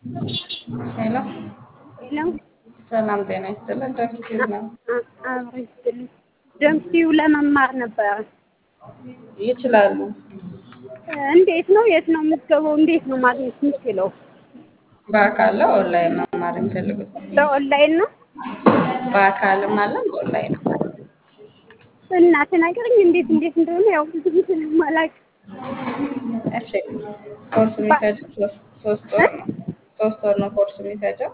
ሄሎ ሄሎ ሰላም ጤና ይስጥልን። ደምሲው ነው አብሮ ይስጥልኝ። ደምሲው ለመማር ነበረ። ይችላሉ። እንዴት ነው? የት ነው የምትገባው? እንዴት ነው ማግኘት የምችለው? በአካል ኦንላይን መማር የሚፈልጉት በኦንላይን ነው በአካልም አለ በኦንላይን እና ተናገረኝ፣ እንዴት እንዴት እንደሆነ ያው ብዙ ጊዜ ስለማላውቅ እሺ ኮርስ የሚፈጀው ሶስት ሶስት ወር ነው። ሶስት ወር ነው ኮርስ የሚፈጀው።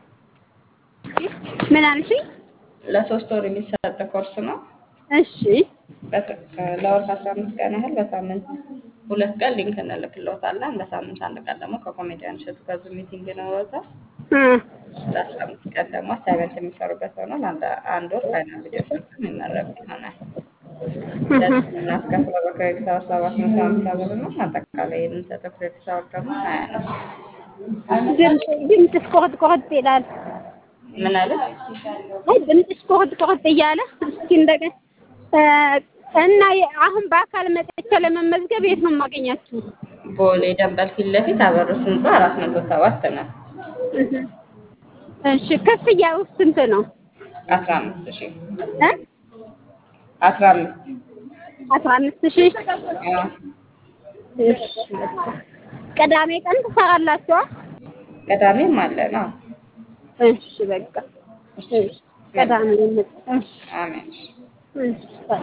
ምን አልሽኝ? ለሶስት ወር የሚሰጥ ኮርስ ነው። እሺ በተ- ለወር ከአስራ አምስት ቀን ያህል በሳምንት ሁለት ቀን ሊንክ እንልክልዎታለን። በሳምንት አንድ ቀን ደግሞ ከኮሜዲያን እሸቱ ጋር ዙም ሚቲንግ ይኖረዎታል። እ ለአስራ አምስት ቀን ደግሞ አሳይመንት የሚሰሩበት ሆኗል። አንድ አንድ ወር ፋይናል ቪዲዮ ሰርቶ የሚመረቁ ይሆናል። ለዚህ የምናስከፍለው በክሬዲት አወር ሰባት መቶ ሀምሳ ብር ነው። አጠቃላይ የምንሰጠው ክሬዲት አወር ደግሞ ሀያ ነው። ድምፅ ድምፅሽ ቆርጥ ቆርጥ ይላል። ምን አለ? አይ ድምፅሽ ቆርጥ ቆርጥ እያለ እስኪ እንደገና እ እና የ- አሁን በአካል መጥቼ ለመመዝገብ የት ነው የማገኛችሁ? ቦሌ ደንበል ፊት ለፊት አበሩስ ህንፃ አራት መቶ ሰባት ነው። እህ። እሺ ክፍያው ስንት ነው? አስራ አምስት ሺህ እ አስራ አምስት አስራ አምስት ሺህ አዎ። እሺ በቃ። ቅዳሜ ቀን ትሰራላችሁ? ቅዳሜም አለ ነው። እሺ በቃ እሺ ቅዳሜ እንመጣ። እሺ አሜን። እሺ በቃ።